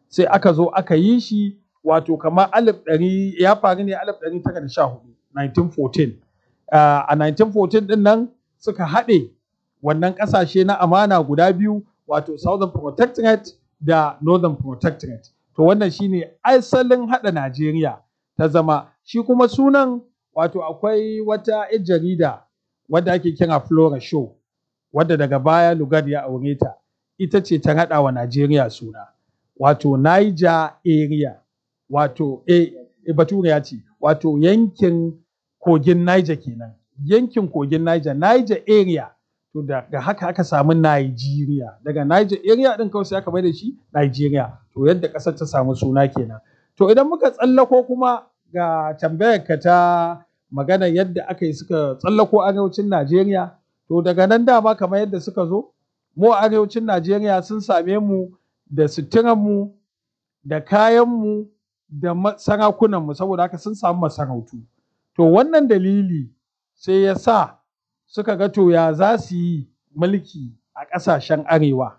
sai aka zo aka yi shi wato kamar alif ɗari ya faru ne alif ɗari tara da sha hudu 1914 a 1914 ɗin nan suka haɗe wannan ƙasashe na amana guda biyu wato southern protectorate da northern protectorate to wannan shine asalin haɗa najeriya ta zama shi kuma sunan wato akwai wata 'yar jarida wadda ake kira flora show wadda daga baya lugard ya aure ta ita ce ta haɗa wa najeriya suna wato niger area wato e, e bature ya ce wato yankin kogin niger kenan yankin kogin niger niger area to daga haka aka samu Nigeria daga Niger area din kawai sai aka bai da shi Nigeria to yadda ƙasar ta samu suna kenan to idan muka tsallako kuma ga tambayar ka ta magana yadda aka yi suka tsallako arewacin Najeriya to daga nan dama kamar yadda suka zo mu a arewacin Najeriya sun same mu da suturanmu da kayanmu da sarakunanmu saboda haka sun samu masarautu to wannan dalili sai ya sa suka ga to ya za su yi mulki a ƙasashen arewa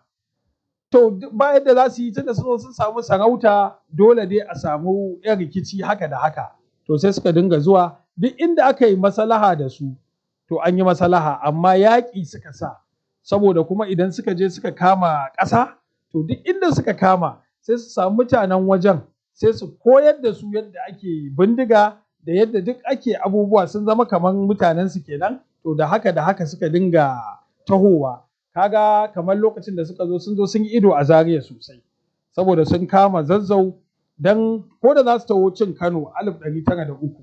to ba yadda za su yi tunda sun sun samu sarauta dole dai a samu yan rikici haka da haka to sai suka dinga zuwa duk inda aka yi masalaha da su to an yi masalaha amma yaƙi suka sa saboda kuma idan suka je suka kama ƙasa to duk inda suka kama sai su samu mutanen wajen sai su koyar da su yadda ake bindiga da yadda duk ake abubuwa sun zama kamar mutanen su kenan to da haka da haka suka dinga tahowa kaga kamar lokacin da suka zo sun zo sun yi ido a zariya sosai saboda sun kama zazzau dan ko da za su taho cin kano alif ɗari tara da uku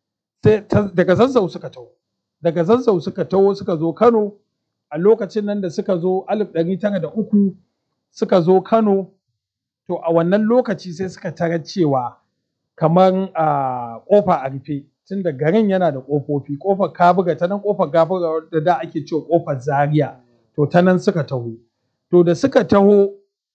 daga zazzau suka taho daga zazzau suka taho suka zo kano a lokacin nan da suka zo alif ɗari tara da uku suka zo kano to a wannan lokaci sai suka tarar cewa kamar a kofa a rufe tun da garin yana da ƙofofi ƙofar kabuga ta nan ƙofar gabuga da da ake cewa ƙofar zaria to ta nan suka taho to da suka taho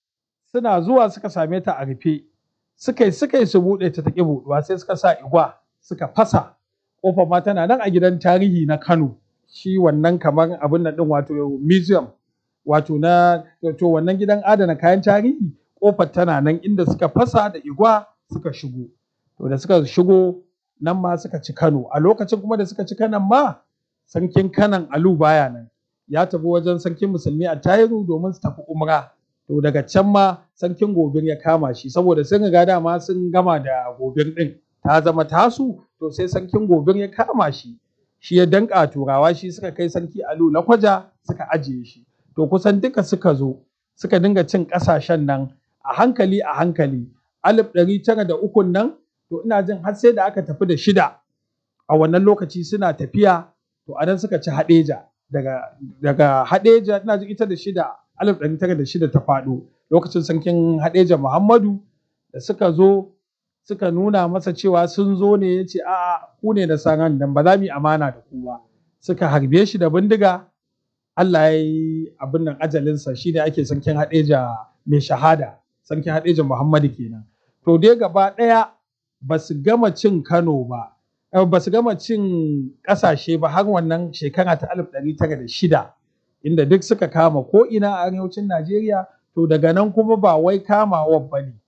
suna zuwa suka same ta a rufe suka yi suka yi su buɗe ta taƙi buɗuwa sai suka sa igwa suka fasa ƙofar ma tana nan a gidan tarihi na kano shi wannan kamar abin nan ɗin wato museum wato na to wannan gidan adana kayan tarihi ƙofar tana nan inda suka fasa da igwa suka shigo to da suka shigo nan ma suka ci Kano a lokacin kuma da suka ci Kanan ma sarkin Kanan Alu baya nan ya tafi wajen sarkin musulmi a Tayiru domin su tafi umra to daga can ma sarkin Gobir ya kama shi saboda sun riga dama sun gama da Gobir din ta zama tasu to sai sarkin Gobir ya kama shi shi ya danka turawa shi suka kai sarki Alu na kwaja suka ajiye shi to kusan duka suka zo suka dinga cin ƙasashen nan a hankali a hankali alif ɗari tara da ukun nan to ina jin har sai da aka tafi da shida a wannan lokaci suna tafiya to a nan suka ci haɗeja daga daga haɗeja ina jin ita da shida alif ɗari tara da shida ta faɗo lokacin sarkin haɗeja muhammadu da suka zo suka nuna masa cewa sun zo ne ya ce a'a ku ne da saran nan ba za mu yi amana da ku ba suka harbe shi da bindiga Allah ya yi abin nan ajalinsa shi ne ake sarkin haɗeja mai shahada sarkin haɗeja muhammadu kenan to dai gaba ɗaya ba su gama cin Kano ba, ba su gama cin ƙasashe ba har wannan shekara ta alif ɗari tara da shida, inda duk suka kama ko ina a arewacin Najeriya, to daga nan kuma ba wai kamawa ba ne.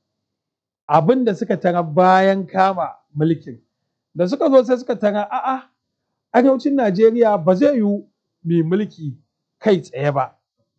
Abin da suka tara bayan kama mulkin, da suka zo sai suka tara a'a, arewacin Najeriya ba zai yiwu mai mulki kai tsaye ba,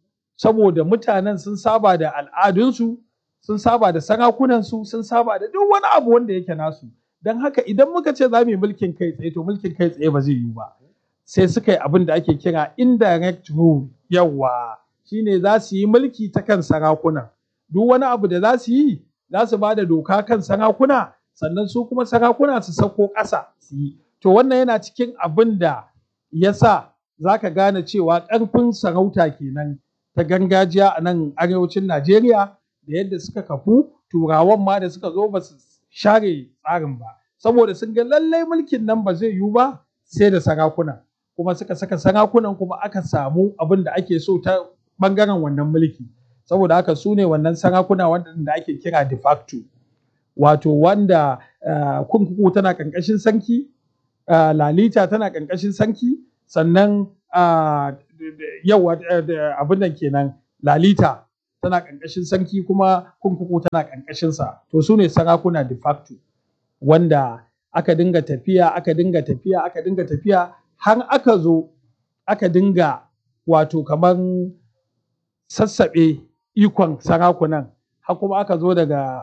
saboda mutanen sun saba da al'adunsu, sun saba da sarakunansu sun saba da duk wani abu wanda yake nasu don haka idan muka ce za mu yi mulkin kai tsaye to mulkin kai tsaye ba zai yiwu ba sai suka yi abin da ake kira indirect rule yawa shine za su yi mulki ta kan sarakuna duk wani abu da za su yi za su ba da doka kan sarakuna sannan su kuma sarakuna su sauko ƙasa su yi to wannan yana cikin abin da ya sa za ka gane cewa ƙarfin sarauta kenan ta gargajiya a nan arewacin Najeriya da yadda suka kafu turawan ma da suka zo ba su share tsarin ba saboda sun ga lallai mulkin nan ba zai yiwu ba sai da sarakuna kuma suka saka sarakunan kuma aka samu abin da ake so ta bangaren wannan mulki saboda haka su ne wannan sarakuna wanda ake kira de facto wato wanda kurkuku tana ƙarƙashin sarki lalita tana ƙarƙashin sarki sannan yau abin nan kenan lalita tana ƙarƙashin sarki kuma kurkuku tana ƙarƙashinsa to su ne sarakuna de facto wanda aka dinga tafiya aka dinga tafiya aka dinga tafiya har aka zo aka dinga wato kamar sassaɓe ikon sarakunan har kuma aka zo daga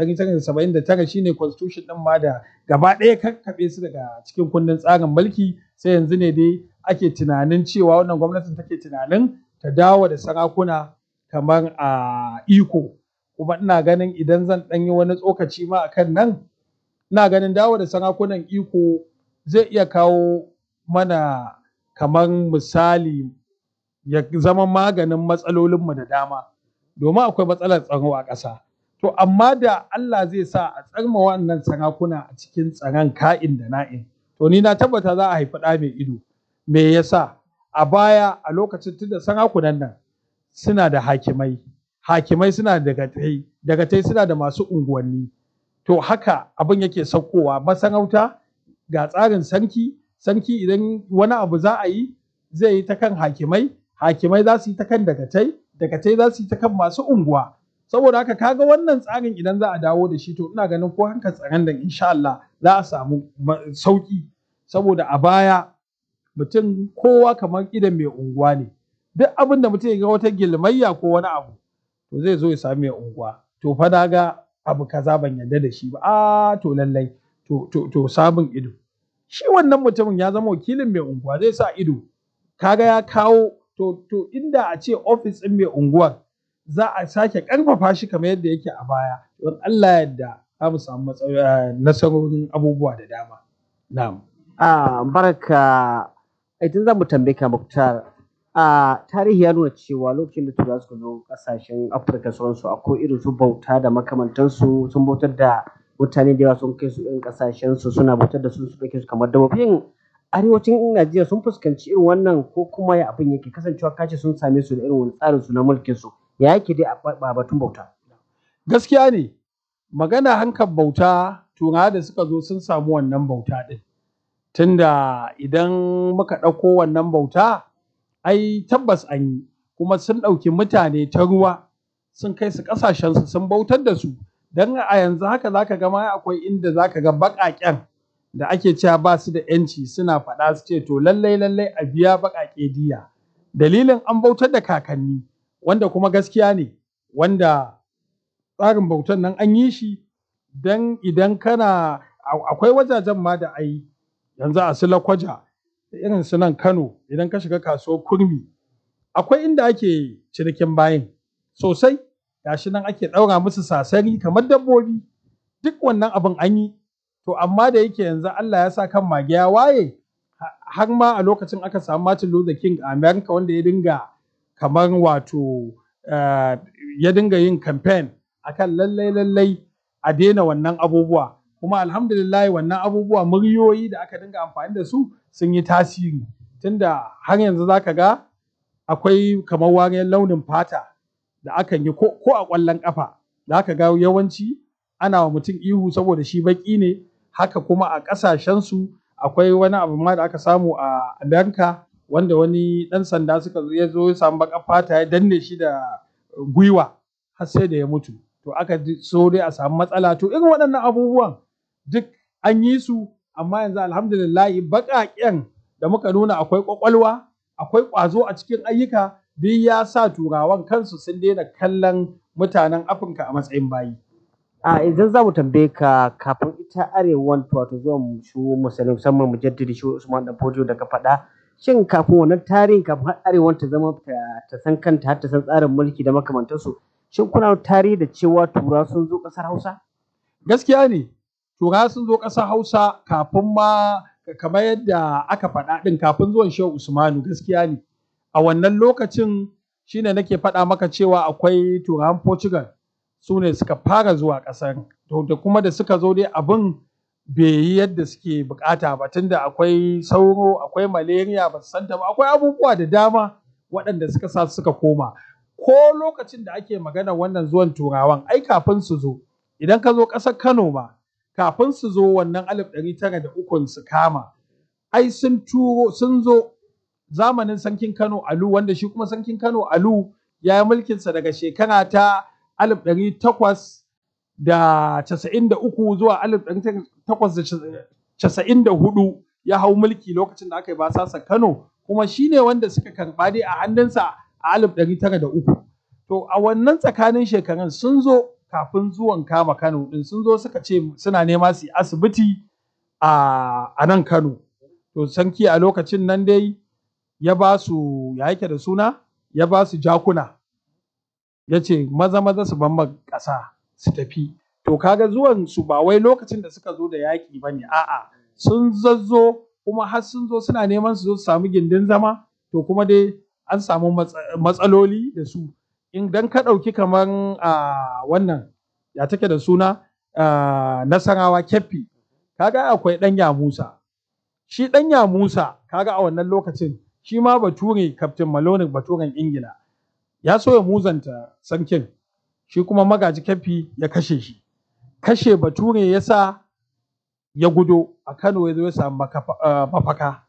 1979 shine constitution din ma da gaba ɗaya kakkaɓe su daga cikin kundin tsarin mulki sai yanzu ne dai ake tunanin cewa wannan gwamnatin take tunanin ta dawo da sarakuna kamar a iko kuma ina ganin idan zan ɗan yi wani tsokaci ma akan nan ina ganin dawo da sarakunan iko zai iya kawo mana kamar misali ya zama maganin matsalolinmu da dama domin akwai matsalar tsaro a ƙasa to amma da Allah zai sa a tsarma wannan sarakuna a cikin tsaron ka'in da na'in to ni na tabbata za a haifi ɗa mai ido me yasa a baya a lokacin tunda sarakunan nan suna da hakimai hakimai suna da dagatai dagatai suna da masu unguwanni to haka abin yake saukowa masarauta ga tsarin sarki sarki idan wani abu za a yi zai yi ta kan hakimai hakimai za su yi ta kan dagatai dagatai za su yi ta kan masu unguwa saboda haka kaga wannan tsarin idan za a dawo da shi to ina ganin ko hankali tsaron da insha Allah za a samu sauki saboda a baya mutum kowa kamar idan mai unguwa ne duk abin da mutum ya ga wata gilmayya ko wani abu to zai zo ya sami mai unguwa to fa na ga abu kaza ban yarda da shi ba a to lallai to to to sabon ido shi wannan mutumin ya zama wakilin mai unguwa zai sa ido kaga ya kawo to to inda a ce ofis ɗin mai unguwar za a sake ƙarfafa shi kamar yadda yake a baya don Allah yadda za mu samu nasarorin abubuwa da dama na'am a barka idan za mu tambaye ka Muktar a tarihi ya nuna cewa lokacin da turawa suka zo kasashen Afirka sauransu akwai irin su bauta da makamantansu sun bautar da mutane da yawa sun kai su irin kasashen su suna bautar da su su kai su kamar dabbobin arewacin Najeriya sun fuskanci irin wannan ko kuma ya abin yake kasancewa kace sun same su da irin wani tsarin su na mulkin su ya yake dai a batun bauta gaskiya ne magana hankal bauta turawa da suka zo sun samu wannan bauta din tunda idan muka ɗauko wannan bauta ai tabbas an yi kuma sun ɗauki mutane ta ruwa sun kai su ƙasashensu sun bautar da su don a yanzu haka zaka ga ma akwai inda zaka ga baƙaƙen da ake cewa ba su da ‘yanci suna faɗa su ce to lallai lallai a biya baƙaƙe diya dalilin an bautar da kakanni wanda kuma gaskiya ne wanda tsarin bautan nan an yi shi don idan kana akwai wajajen ma da ai yanzu a Silakwaja da irin su nan Kano idan ka shiga kasuwar kurmi akwai inda ake cinikin bayin sosai gashi nan ake ɗaura musu sasari kamar dabbobi duk wannan abin an yi to amma da yake yanzu Allah ya sa kan mage ya waye har ma a lokacin aka samu Martin Luther King a America wanda ya dinga kamar wato ya dinga yin campaign akan lallai lallai a daina wannan abubuwa kuma alhamdulillah wannan abubuwa muryoyi da aka dinga amfani da su sun yi tasiri tunda har yanzu zaka ga akwai kamar wariyar launin fata da akan yi ko a ƙwallon ƙafa da aka ga yawanci ana wa mutum ihu saboda shi baƙi ne haka kuma a ƙasashensu akwai wani abu ma da aka samu a Amerika wanda wani ɗan sanda suka zo ya zo ya samu baƙar fata ya danne shi da gwiwa har sai da ya mutu to aka so dai a samu matsala to irin waɗannan abubuwan duk an yi su amma yanzu alhamdulillah baƙaƙen da muka nuna akwai ƙwaƙwalwa akwai ƙwazo a cikin ayyuka duk ya sa turawan kansu sun daina kallon mutanen afirka a matsayin bayi a idan za mu tambaye ka kafin ita arewan wato zuwa shi musulmi musamman mujaddidi shi usman dan fodiyo da ka faɗa shin kafin wannan tarihin kafin har arewan ta zama ta san kanta har ta san tsarin mulki da makamantansu shin kuna tarihi da cewa tura sun zo ƙasar hausa gaskiya ne tura sun zo ƙasar hausa kafin ma kamar yadda aka faɗa ɗin kafin zuwan shehu usmanu gaskiya ne a wannan lokacin shine nake faɗa maka cewa akwai turawan portugal su ne suka fara zuwa ƙasar to da kuma da suka zo dai abin bai yi yadda suke bukata ba tunda akwai sauro akwai malaria ba su santa ba akwai abubuwa da dama waɗanda suka sa suka koma ko lokacin da ake magana wannan zuwan turawan ai kafin su zo idan ka zo ƙasar kano ma kafin su zo wannan alif ɗari tara da ukun su kama ai sun turo sun zo zamanin sarkin kano alu wanda shi kuma sarkin kano alu ya yi mulkinsa daga shekara ta 1893 zuwa 1894 ya hau mulki lokacin da aka yi basasa Kano kuma shi ne wanda suka karɓa dai a hannunsa a 1903. To a wannan tsakanin shekarun sun zo kafin zuwan kama Kano ɗin sun zo suka ce suna nema su yi asibiti a nan Kano. To sarki a lokacin nan dai ya ba su ya yake da suna ya ba su jakuna ya ce maza maza su bamba ƙasa su tafi to kaga zuwan su ba wai lokacin da suka zo da yaƙi ba ne a'a sun zazzo kuma har sun zo suna neman su zo su samu gindin zama to kuma dai an samu matsaloli da su idan ka ɗauki kamar a wannan ya take da suna nasarawa keffi kaga akwai ɗanya musa shi ɗanya musa kaga a wannan lokacin shi ma bature Captain Malone baturen Ingila ya so ya muzanta sarkin shi kuma magaji kafi ya kashe shi kashe bature ya sa ya gudo a Kano ya zo ya samu mafaka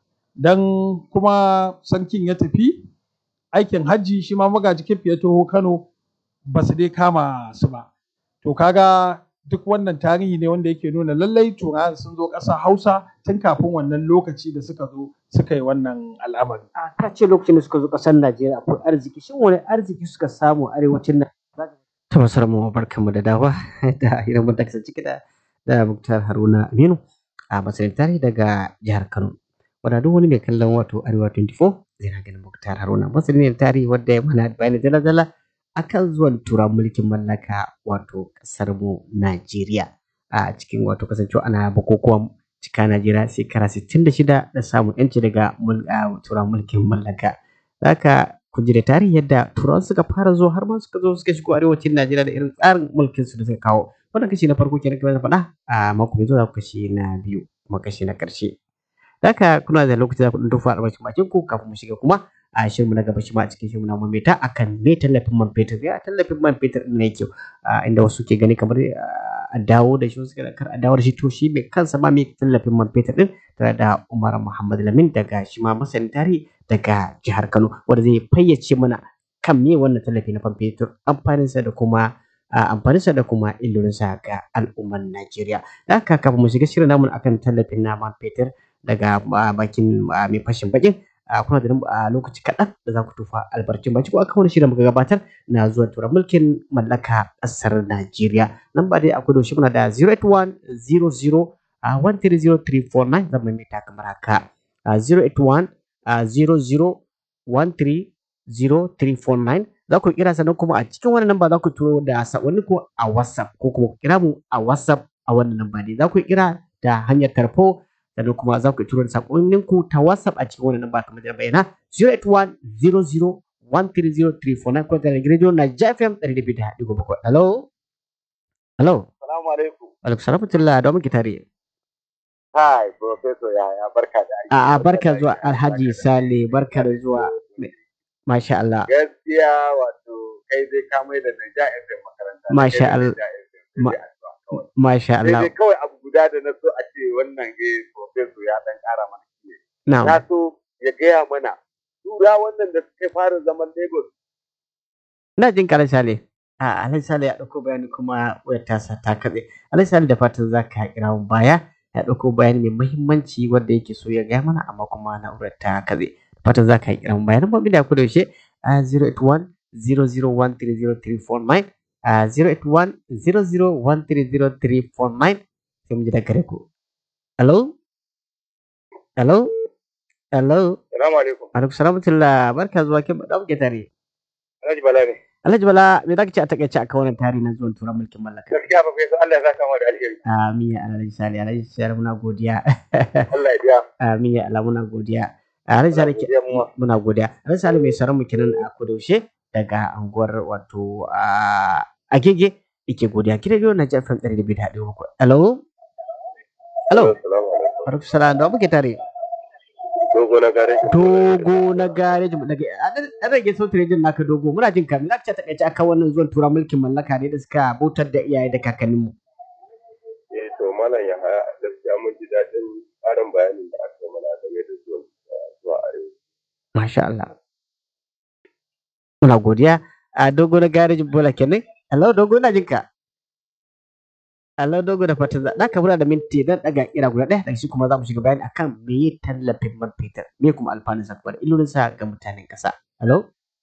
dan kuma sarkin ya tafi aikin hajji shi ma magaji kafi ya taho Kano ba su dai kama su ba to kaga duk wannan tarihi ne wanda yake nuna lallai turawan sun zo ƙasa Hausa tun kafin wannan lokaci da suka zo suka yi wannan al'amari. A ka ce lokacin da suka zo ƙasar Najeriya akwai arziki shin wani arziki suka samu arewacin Najeriya? Ta masarar mu barkanmu da dawa da hirar mu da kasance da da Muktar Haruna Aminu a matsayin tarihi daga jihar Kano. Wanda duk wani mai kallon wato Arewa 24 zai na ganin Muktar Haruna matsayin tarihi wadda ya mana bayani dala-dala akan zuwan tura mulkin mallaka wato kasar mu Najeriya a cikin wato kasancewa ana bukukuwan cika Najeriya shekara 66 da samun yanci daga tura mulkin mallaka haka ku ji da tarihi yadda turawan suka fara zuwa har ma suka zo suka shigo arewacin Najeriya da irin tsarin mulkin su da suka kawo wannan kashi na farko kenan kamar faɗa a mako mai zuwa kashi na biyu kuma kashi na ƙarshe haka kuna da lokaci za ku ɗan tofa albashin bakin ku kafin mu shiga kuma a shirinmu na gaba shi ma a cikin shirinmu na mamaita akan me tallafin man fetur ya tallafin man fetur ɗin ne kyau inda wasu ke gani kamar a dawo da shi wasu kar a dawo da shi to shi mai kansa ma mai tallafin man fetur ɗin tare da Umar Muhammad Lamin daga shi ma masanin tarihi daga jihar Kano wanda zai fayyace mana kan me wannan tallafi na man fetur amfaninsa da kuma amfaninsa da kuma illolinsa ga al'ummar Najeriya da haka kafin mu shiga shirin namu akan tallafin na man fetur daga bakin mai fashin bakin kuna da a lokaci kaɗan da za ku tufa albarcin baki ko aka wani shirin muka gabatar na zuwa tura mulkin mallaka ƙasar Najeriya. Nan ba dai akwai doshi muna da 081 00 130349 zan maimaita kamar haka 081 00 130349 za ku kira sannan kuma a cikin wannan namba za ku turo da sakonni ko a WhatsApp ko kuma kira mu a WhatsApp a wannan namba ne za ku kira da hanyar tarfo sannan kuma za ku turo da sakonnin ku ta WhatsApp a cikin wannan namba kamar da bayyana 08100130349 ko da radio na JFM 102.7 hello hello assalamu alaikum alaikum salam da muke tare Hi, Professor Yaya, barka da aiki. A'a, barka zuwa Alhaji Sale, barka da zuwa. Masha Allah. Gaskiya wato kai zai ka mai da Naija FM makaranta. Masha Allah. Masha Allah. Sai kawai abu guda da na so a ce wannan eh Professor ya dan kara mana shi. Na'am. Na so ya gaya mana tura wannan da suka fara zaman Lagos. Ina jin kara Sale. A Alhaji Sale ya ɗauko bayani kuma wayar tasa ta katse. Alhaji Sale da fatan za ka kira mu baya. ya ɗauko bayani mai muhimmanci wanda yake so ya gaya mana amma kuma na'urar ta katse. Fatan za ka kira mu baya. Nan da ku da yaushe a 081 00130349 a 081 00130349 sai mu ji da gare ku. Hello? Hello? Hello? Salamu alaikum. Alaikum salamatullah barka zuwa kin da muke tare. Alhaji Bala ne. Alhaji Bala me zaka ce a takaice a wannan tarihi na zuwan turan mulkin mallaka? Gaskiya ba sai Allah ya saka mu da alheri. Amin ya Alhaji Sale Alhaji Sale muna godiya. Allah ya biya. Amin ya Allah muna godiya. Alhaji Sale muna godiya. Alhaji Sale mai saran mu kenan a kudaushe daga anguwar wato a Agege yake godiya. Kira biyo na jafin ɗari da biyu da haɗe muku. Hello? Hello? Alaikum salam da muke tare. Dogo na gareji. Dogo na gareji daga an rage sautin rejin naka dogo muna jin kamin zaka ce takaice akan wannan zuwan tura mulkin mallaka ne da suka bautar da iyaye da kakanninmu. Eh to malam ya haya gaskiya mun ji daɗin ƙarin bayanin da aka yi mana game da zuwan zuwa arewa. Masha Allah. Muna godiya a dogo na garejin bola kenan hello dogo na jinka hello dogo da fatan za ka muna da minti dan daga kira guda ɗaya daga shi kuma za mu shiga bayani akan me yi tallafin man fetur me kuma alfanun sa kuma da illolin sa ga mutanen ƙasa hello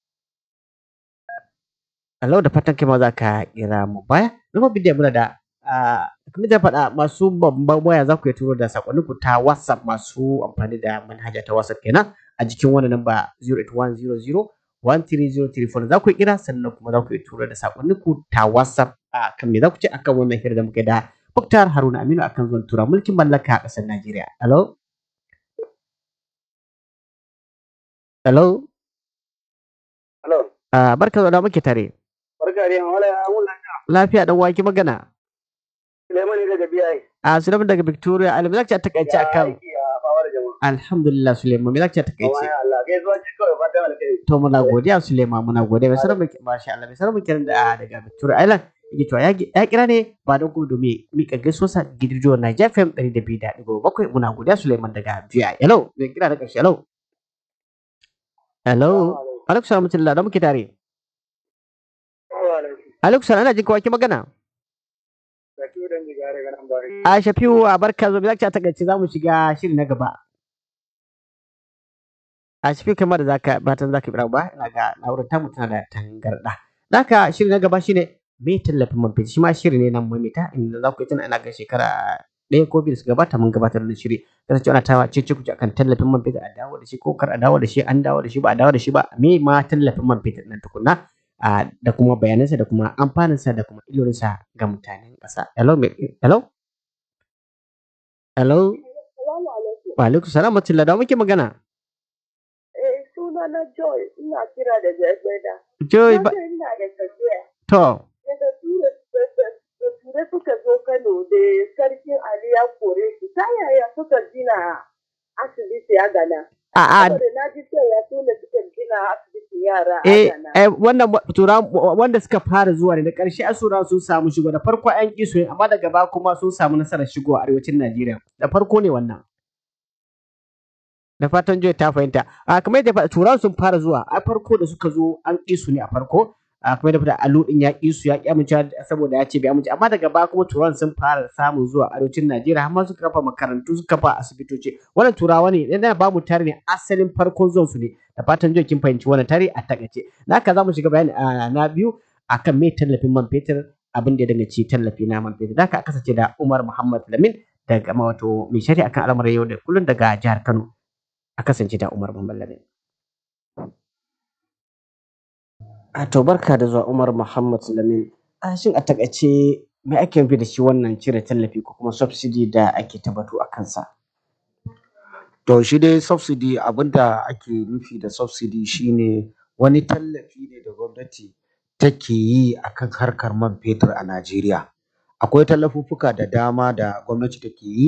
hello da fatan kai ma za ka kira mu baya zama bidiyo muna da kamar da faɗa masu babban waya za ku iya turo da sakonninku ta whatsapp masu amfani da manhaja ta whatsapp kenan a jikin wannan namba 08100 13034 za ku kira sannan kuma za ku iya tura da sakonninku ta WhatsApp a kan me za ku ce akan wannan hira da muke da Muktar Haruna Aminu akan zuwan tura mulkin mallaka a ƙasar Najeriya. Hello? Hello? Hello. Ah, barka da muke tare. Barka da yamma, wala ya wula. Lafiya dan waki magana. Suleiman ne daga BI. A Suleiman daga Victoria, Alim za ki a takaice akan aiki a fawar jama'a. Alhamdulillah Suleiman, me za ki a takaice? Amma Allah, gaisuwa ce kawai fatan alkhairi. To muna godiya Suleiman muna godiya mai sanar muke masha Allah mai sanar muke da daga Victoria Island yake cewa ya ya kira ne ba don kuma domin mika gaisuwa sa gidijo Niger FM 102.7 muna godiya Suleiman daga VI hello mai kira da karshe hello hello alaikum salam mutum da muke tare alaikum salam ana jin kawaki magana a shafiu a barka zo zaki a takaice za mu shiga shiri na gaba a shafiu kamar da zaka batan zaka bi ba ina ga na'urar tamu tana da tangarda haka shiri na gaba shine me tallafin man fetur shi ma shiri ne nan mamita inda za ku yi tana ina ga shekara ɗaya ko biyu da suka gabata mun gabatar da shiri kasance ana tawa ce kuce akan tallafin man fetur a dawo da shi ko kar a dawo da shi an dawo da shi ba a dawo da shi ba me ma tallafin man fetur nan tukunna da kuma bayanansa da kuma amfaninsa da kuma illolinsa ga mutanen ƙasa hello hello hello wa alaikum salam matilla da muke magana Eh, suna na Joy, ina kira daga Egbeda. joy Na ba ce ina da tafiya. to Daga ture da ture suka zo Kano da sarkin Ali ya kore su. Ta yaya suka gina asibiti a Ghana? a a Saboda na ji cewa su ne suka gina asibitin yara a eh Ghana. eh wannan wa- tura wanda suka fara zuwa ne da ƙarshe asura sun samu shigo da farko an ƙi su ne amma daga ba kuma sun samu nasarar shigo a arewacin Najeriya da farko ne wannan da fatan Joy ta fahimta a kamar yadda fa- turawan sun fara zuwa a farko da suka zo an ƙi su ne a farko a kamar yadda alu din ya ƙi su ya ƙi amincewa saboda ya ce bai amince amma daga ba kuma turawan sun fara samun zuwa arewacin Najeriya har ma suka kafa makarantu suka kafa asibitoci wannan turawa ne yana ba mu tare ne asalin farkon zuwan su ne da fatan Joy kin fahimci wannan tare a takaice da haka za mu shiga bayani a na biyu akan me tallafin man fetur abin da ya danganci tallafi na man fetur da haka aka kasance da Umar Muhammad Lamin daga ma wato mai shari'a akan al'amuran yau da kullum daga jihar Kano a kasance da Umar Muhammad Lamin. A to barka da zuwa Umar Muhammad Lamin. A shin a takaice me ake nufi da shi wannan cire tallafi ko kuma subsidy da ake tabbatu a kansa? To shi dai subsidy abinda ake nufi da subsidy shine wani tallafi ne da gwamnati take yi akan harkar man fetur a Najeriya. Akwai tallafuffuka da dama da gwamnati take yi